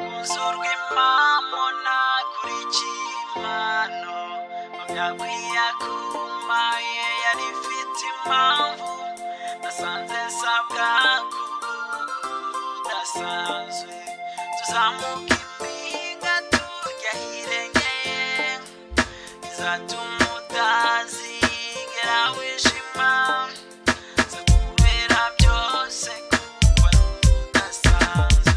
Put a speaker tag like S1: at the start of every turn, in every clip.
S1: uzurwa impamona kuri kimano mbyakwiye kumaye yari ifite impamvu nasanze nsabwa kudasanzwe tuzamuka impinga tujya hirengeye izatuma utazigera wishima nza kubera byose kuko ari udasanzwe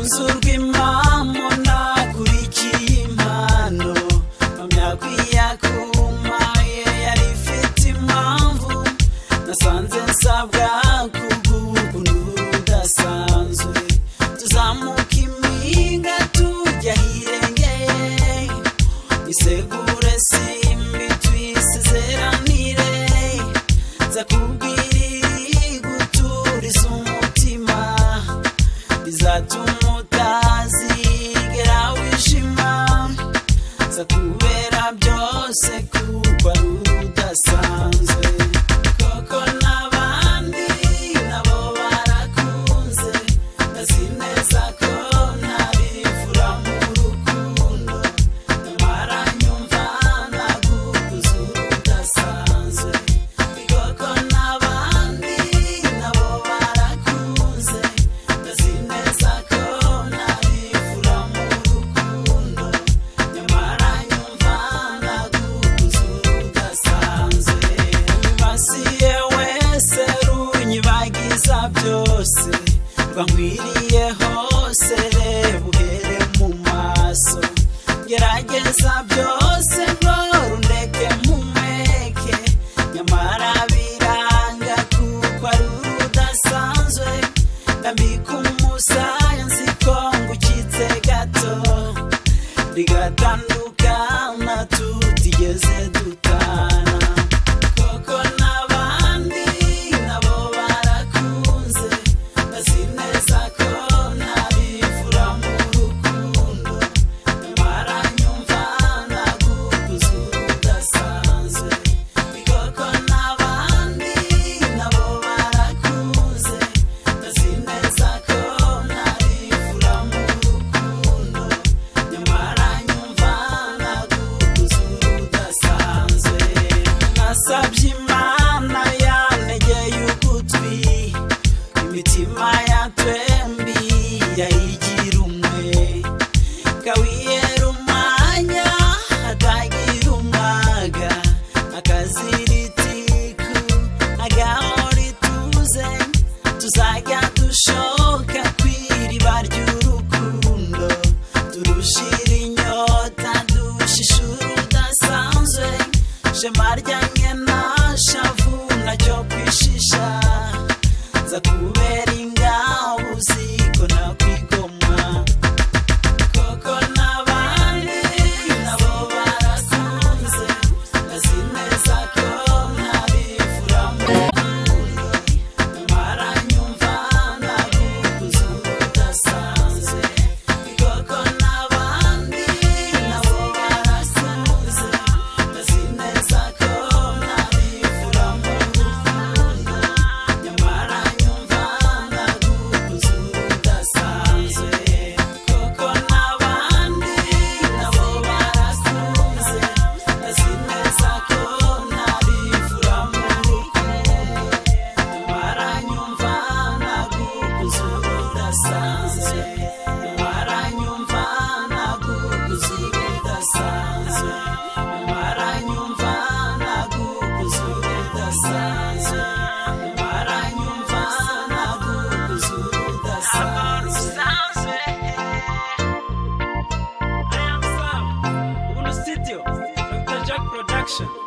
S1: uzurwa impamvu nakurikiye impano mumyakwiya kumaye yari ifite impamvu nasanze nsabwa kubw'ukuntu udasanzwe tuzamuka impinga tujya hirengeye isegure simbi twisezeranire nza kubwira iguturiza umutima izatuma utazigera wishima nza kubera byose kuko ari udasanzwe koko n'abandi nabo barakunze ndazi neza ko ntabivura mu rukundo nyamara nyumva nagukuze udasanzwe koko n'abandi nabo barakunze ndazi neza ko nabivura mu rukundo nyamara nyumva nagukuze udasanzwe basiye wese runyibagiza byose bankwiriye hose reba uhere mu maso gerageza byose nkora undeke mpumeke nyamara biranga kuko ari urudasanzwe ndambika umusaya nzi ko ngukitse gato rigatandukana tutigeze dutana koko n'abandi nabo barakunze bazi neza ko nabivura mu rukundo nyamara nyumva nagukuze udasanzwe koko n'abandi nabo barakunze bazi neza ko nabivura mu rukundo nyamara nyumva nagukuze udasanzwe nasabye imana yantegeye ugutwi imitima ya twembi yayigira umwe kawiyera umwanya atagira umwaga akaziritiku agahora ituze tuzajya dushoka ku iriba ry'urukundo turushira inyota dushishura udasanzwe shema ryanjye na shavu nacyo kwishisha nza kubera ingabo uziko nakwigoma koko n'abandi nabo barasanze bazi neza ko nabivura mu rukundo nyamara nyumva nagukuze udasanzwe koko n'abandi nabo barasanze bazi neza ko nabivura mu rukundo nyamara nyumva nagukuze udasanzwe koko n'abandi nabo barakunze bazi neza ko nabivura mu rukundo nyamara nyumva nagukuze udasanzwe nyamara nyumva nagukuze udasanzwe nyamara nyumva nagukuze udasanzwe nyamara nyumva nagukuze udasanzwe
S2: Uno Studio, Dr. Jack Production.